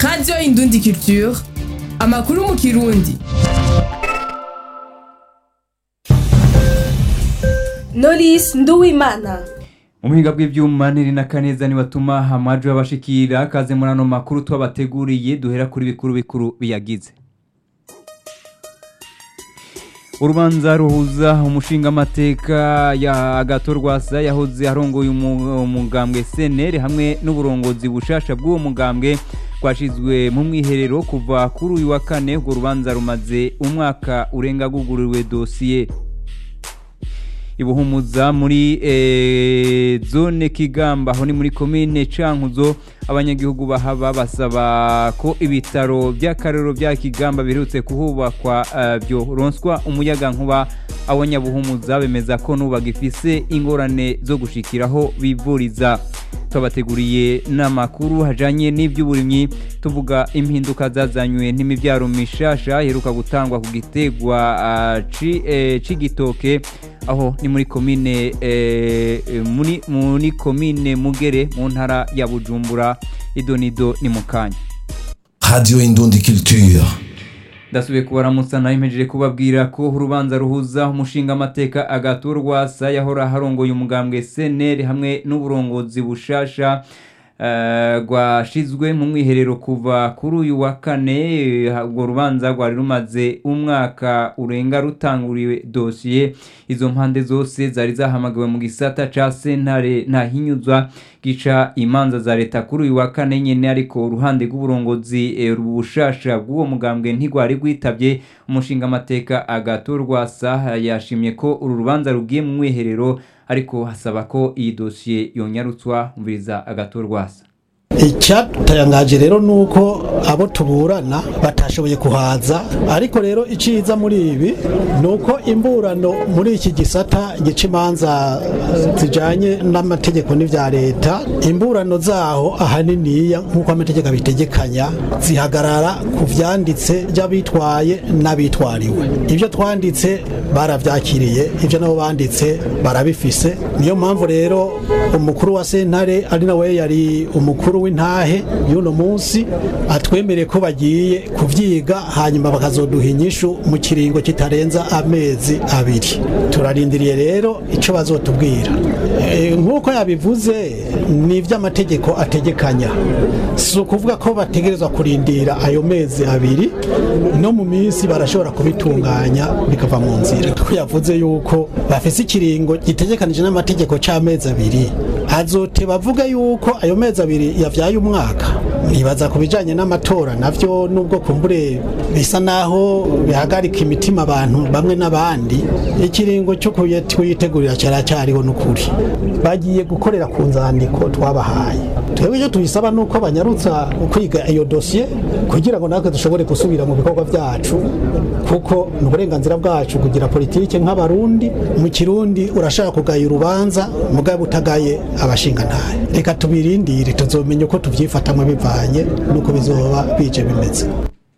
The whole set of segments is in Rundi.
radiyo indundi culture amakuru mu kirundi Knowless Nduwimana mu buhinga bw'ibyuma niri na kaneza nibatuma amajwi abashikira kaze muri ano makuru twabateguriye duhera kuri bikuru bikuru biyagize urubanza ruhuza umushingamateka ya agato rwasa yahoze arongoye umu- umugambwe seneri hamwe n'uburongozi bushasha bw'uwo mugambwe rwashizwe mu mwiherero kuva kuri uyu wa kane urwo rubanza rumaze umwaka urenga gugururiwe dosiye ibuhumuza muri eh, zone kigamba aho ni muri komine cankuzo abanyagihugu bahaba basaba ko ibitaro by'akarero bya kigamba biherutse kuhubakwa eh, byoronswa umuyaga nkuba abanyabuhumuza bemeza ko nuba gifise ingorane zo gushikiraho bivuriza twabateguriye n'amakuru hajanye n'iby'uburimyi tuvuga impinduka zazanywe n'imibyaro mishasha iheruka gutangwa ku gitegwa ah, ci- eh, c'igitoke aho ni muri komine eh, eh, muri muri komine mugere mu ntara ya bujumbura idonido ni mu kanya Radio Indundi Culture. ndasubiye kubaramutsa naho impejeje kubabwira ko urubanza ruhuza umushingamateka agato rwasa yahora harongoye umugambwe seneri hamwe n'uburongozi bushasha eh, rwashizwe mu mwiherero kuva kuri uyu wa kane eh, urwo rubanza rwari rumaze umwaka urenga rutanguriwe dosiye izo mpande zose zari zahamagawe mu gisata ca sentare ntahinyuzwa gica imanza za leta kuri uyu wa kane nyene ariko uruhande rw'uburongozi eh, bushasha bw'uwo mugambwe ntigwari rwitabye umushingamateka agato rwasa yashimye ko uru rubanza rugiye mu mwiherero ariko hasaba ko iyi dosiye yonyarutswa umviriza agato rwasa icyatangaje rero ni uko abo tuburana batashoboye kuhaza ariko rero iciza muri ibi ni uko imburano muri iki gisata gica imanza eh, zijanye n'amategeko n'ivya leta imburano zaho ahaniniya nk'uko amategeko abitegekanya zihagarara ku vyanditse by'abitwaye n'abitwariwe ibyo twanditse baravyakiriye ibyo nabo banditse barabifise niyo mpamvu rero umukuru wa sentare ari nawe yari umukuru w'intahe y'uno munsi atwemereye ko bagiye kuvyiga hanyuma bakazoduha inyishu mu kiringo kitarenza amezi abiri turarindiriye rero ico bazotubwira Eh, nk'uko yabivuze ni ivy'amategeko ategekanya si ukuvuga ko bategerezwa kurindira ayo mezi abiri no mu minsi barashobora kubitunganya bikava mu nzira ko yavuze yuko bafise ikiringo gitegekanije n'amategeko c'amezi abiri azote bavuga yuko ayo mezi abiri yavyaye umwaka nibaza ku bijanye n'amatora navyo nubwo kumbure bisa naho bihagarika imitima abantu bamwe n'abandi ikiringo cyo kuye- kuyitegurira cyaracyariho n'ukuri bagiye gukorera ku nzandiko twabahaye twebwe icyo tubisaba ni uko banyarutsa kwiga iyo dosiye kugira ngo natwe dushobore gusubira mu bikorwa byacu kuko ni uburenganzira bwacu kugira politike nk'abarundi mu kirundi urashaka kugaya urubanza mugabo utagaye abashingantahe reka tubirindire tuzomenya uko tuvyifatamwe bivanye n'uko bizoba bije bimeze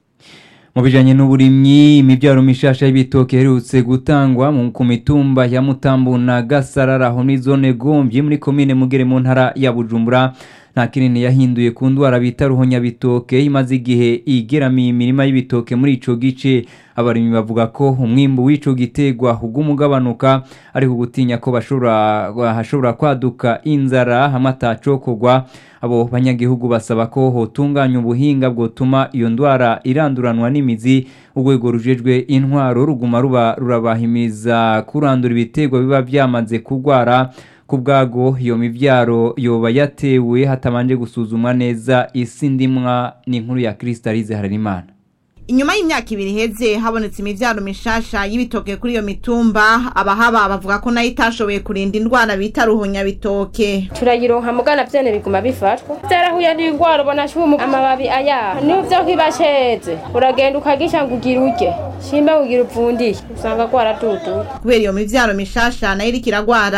mu bijanye n'uburimyi imibyaro mishasha y'ibitoke iherutse gutangwa mu- ku mitumba ya mutambu na gasarara aho ni zone gomvyi muri komine mugere mu ntara ya bujumbura nta kinini yahinduye ku ndwara bita ruhonyabitoke imaze igihe igeramiye imirima y'ibitoke muri ico gice abarimyi bavuga ko umwimbu w'ico gitegwa uguma ugabanuka ariko gutinya ko bashobora hashobora kwaduka inzara hamwe atacokorwa abo banyagihugu basaba ko hotunganya ubuhinga bwotuma iyo ndwara iranduranwa n'imizi urwego rujejwe intwaro ruguma ruba rurabahimiza kurandura ibiterwa biba byamaze kurwara ku bwago iyo mibyaro yoba yatewe hatabanje gusuzumwa neza isi ndimwa n'inkuru ya Kristalize Harerimana inyuma y'imyaka ibiri iheze habonetse imivyaro mishasha y'ibitoke kuri iyo mitumba abahaba bavuga ko nayo itashoboye kurinda indwara bita ruhunyabitoke turayironka mugana vyene biguma bifatwa vyarahuye n'ingwara ubona shumu amababi aya nivyo kibasheze uragenda ukagisha ngo ugira urye shimba kugira upfundiye usanga gwaraduduye kubera iyo mivyaro mishasha nayo iriko iragwara